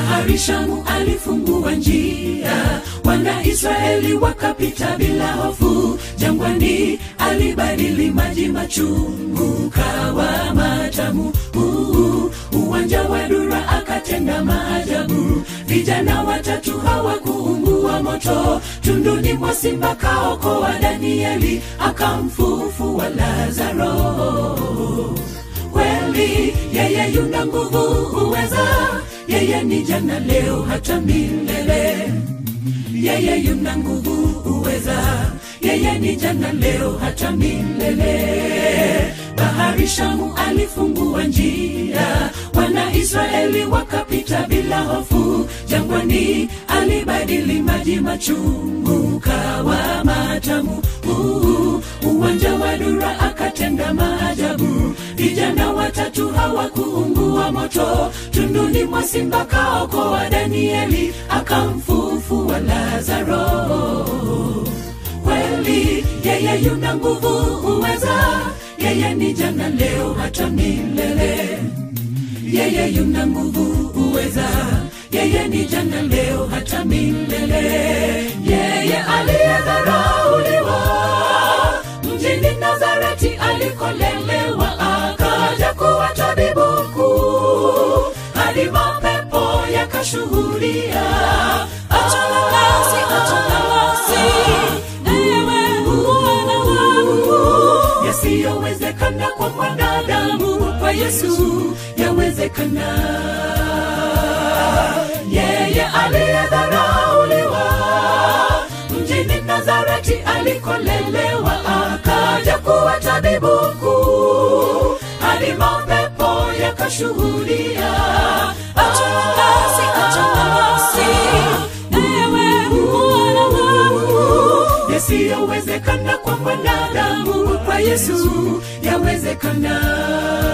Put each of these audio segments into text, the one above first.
bahari shamu alifungua njia wana israeli wakapita bila hofu jangwani alibadili maji machungu kawa matamu Uu, uwanja wa dura akatenda maajabu vijana watatu hawakuungua moto tunduni mwa simba kaokoa danieli akamfufua lazaro kweli yeye yuna nguvu uweza yeye ni jana leo hata milele yeye yuna nguvu uweza yeye ni jana leo hata milele bahari shamu alifungua njia wana israeli wakapita bila hofu jangwani alibadili maji machungu kawa matamu Uu, uwanja wa dura akatenda maajabu vijana watatu hawakuungua moto tunduni mwa simba kaokoa danieli akamfufua lazaro kweli yeye yuna nguvu uweza yeye ni jana leo hata milele yeye yuna nguvu uweza yeye ni jana leo hata milele yeye aliyedharauliwa mjini nazareti alikolelewa akaja kuwa tabibu mkuu hadi mapepo yakashuhudia achana nasi achana nasi ewe mwana wangu yasiyowezekana kwa mwanadamu kwa yesu yawezekana yeye aliyedharauliwa mjini nazareti alikolelewa akaja kuwa tabibu mkuu hadi mapepo yakashuhudia achana nasi achana nasi ewe mwana wangu yasiyowezekana kwa mwanadamu kwa yesu yawezekana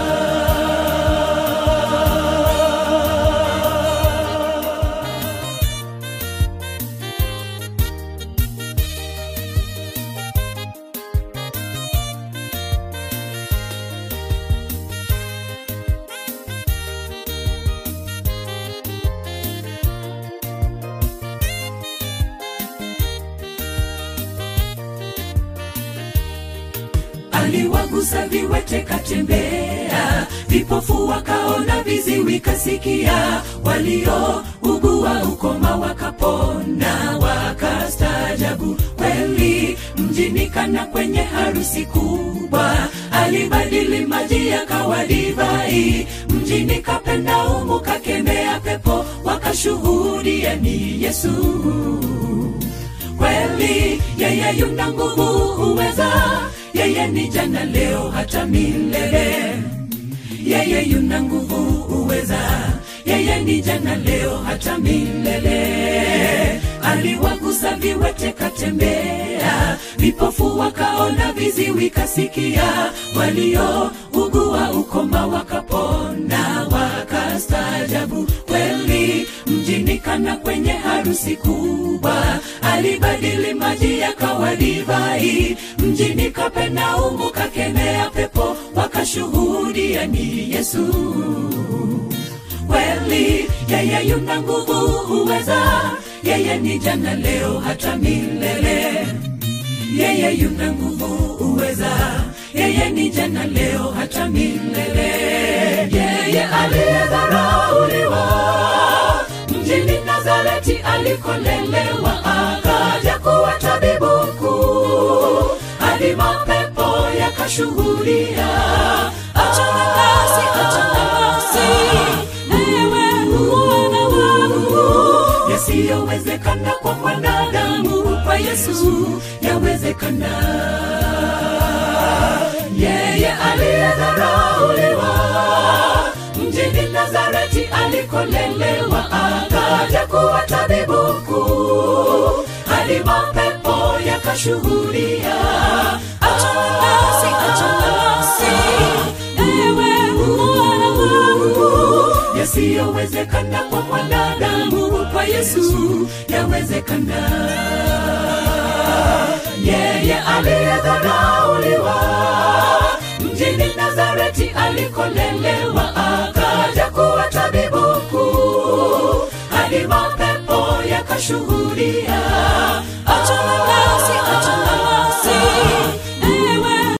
aliwagusa viwete katembea vipofu wakaona viziwi kasikia waliougua ukoma wakapona wakastaajabu kweli mjini kana kwenye harusi kubwa alibadili maji yakawa divai mjini kapendaumu kakemea pepo wakashuhudia ni yesu kweli yeye yuna nguvu uweza yeye ni jana leo hata milele yeye yuna nguvu uweza yeye ni jana leo hata milele aliwagusa viwete katembea vipofu wakaona viziwi kasikia waliougua ukoma wakapona wakastaajabu kweli mjini kana kwenye harusi kubwa alibadili maji yakawa divai mjini kapenaumu kakemea pepo wakashuhudia ni yesu kweli yeye yuna nguvu uweza yeye ni jana leo hata milele yeye yuna nguvu uweza yeye ni jana leo hata milele yeye aliyedharauliwa mjini nazareti alikolelewa akaja kuwa tabibu mkuu hadi mapepo yakashuhudia achana nasi achana nasi ewe mwana wangu yasiyowezekana kwa mwanadamu kwa yesu yawezekana yeye aliyedharauliwa mjini nazareti alikolelewa akaja kuwa tabibu mkuu hadi mapepo yakashuhudia achana nasi achana nasi ewe mwana wangu yasiyowezekana kwa mwanadamu kwa yesu yawezekana yeye aliyedharauliwa mjini nazareti alikolelewa akaja kuwa tabibu mkuu kushuhudia